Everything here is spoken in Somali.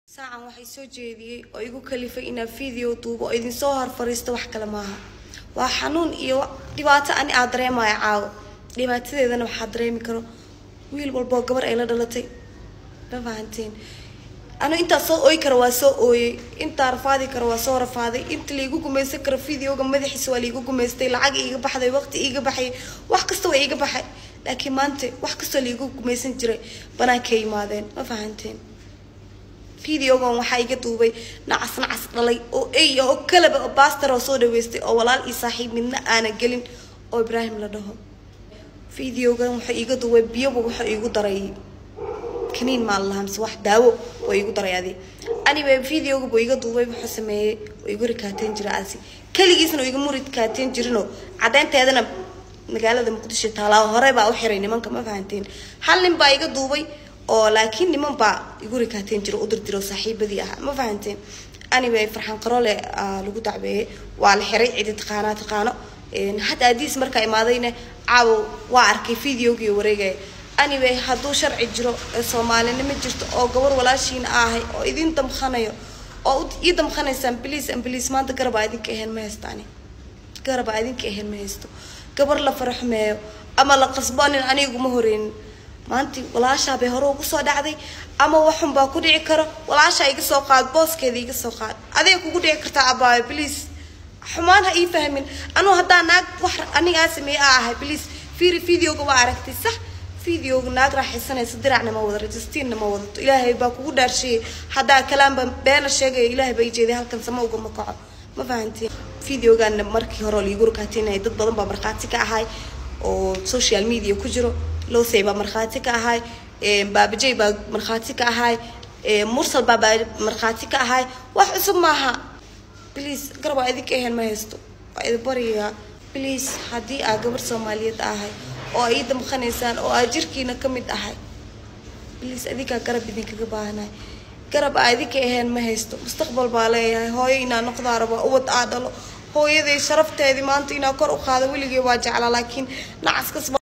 saacan waxay soo jeediyey oo igu kalifay inaan video duubo oo idinsoo hor fariisto wax kale maaha waa xanuun iyo dhibaato ani aad dareemaya caawo dhibaatadeedana waxaa dareemi karo wiil walboo gabar ay la dhalatay ma fahanteen anu intaa soo ooyi kara waa soo ooyey intaa rafaadi kara waa soo rafaaday inta laigu gumaysan karo videoga madaxiisa waa laigu gumaystay lacag iiga baxday waqti iiga baxay wax kasta waa iiga baxay laakiin maanta wax kastoo laigu gumaysan jiray banaanka imaadeen ma fahanteen videogan waxaa iga duubay nacas nacas dhalay oo ey oo kalaba oo baster oo soo dhaweystay oo walaal iyo saaxiib midna aana gelin oo ibraahim la dhaho videogan wuxuu iiga duubay biyoba wuxuu iigu daray kaniin maa lahaa mise wax daawo oo iigu daray adi anyway videoga buu iga duubay wuxuu sameeyey oo igu rikaateen jira asi keligiisna oo igama rikaateen jirinoo caddeynteedana magaalada muqdisho taalaa hore baa u xiray nimanka ma fahanteen hal nin baa iga duubay oo laakiin niman baa igu rikaateen jira udirdiro saaxiibadii ahaa ma fahanteen anyway farxaan qarole lagu dacbeeyey waa la xiray cidi taqaanaa taqaano hadda adiis markaa imaadayna caawo waa arkay videogii wareegaya anyway hadduu sharci jiro ee soomaalinimo jirto oo gabar walaashiina ahay oo idin damqanayo oo ii damqanaysaan bliis ambliis maanta garabaa idinka ahayn ma haystaani garabaa idinka ahayn ma haysto gabar la faraxmeeyo ama la qasboonin aniguma horeynin maanti walaashaa bay hore ugu soo dhacday ama waxun baa ku dhici karo walaashaa iga soo qaad booskeeda iga soo qaad adiga kugu dhici kartaa abaayo bliis xumaan ha ii fahmin anuu haddaa naag wax anigaa sameeye a ahay bliis fiiri videoga waa aragtay sax videoga naag raaxaysanaysa diracna ma wada registiinna ma wadato ilaahay baa kugu dhaarshiyey haddaa kalaanba beena sheegaya ilaahay baa ijeeday halkan sama ugama kaco ma fahantiin videogaana markii hore liigu rakaatinaya dad badan baa markhaati ka ahay oo social media ku jiro losey baa markhaati ka ahay baabajey baa markhaati ka ahay mursal baa baa markhaati ka ahay wax cusub maaha bliis garab waa idinka ahayn ma haysto waa idin bariyaa bliis haddii aa gabar soomaaliyeed ahay oo aa ii damqanaysaan oo aa jirkiina ka mid ahay bliis adinkaa garab idinkaga baahanahay garab aa idinka ahayn ma haysto mustaqbal baa leeyahay hooyo inaa noqdaa rabaa ubad aa dhalo hooyaday sharafteedii maanta inaa kor u qaado weligay waa jeclaa laakiin nacaskas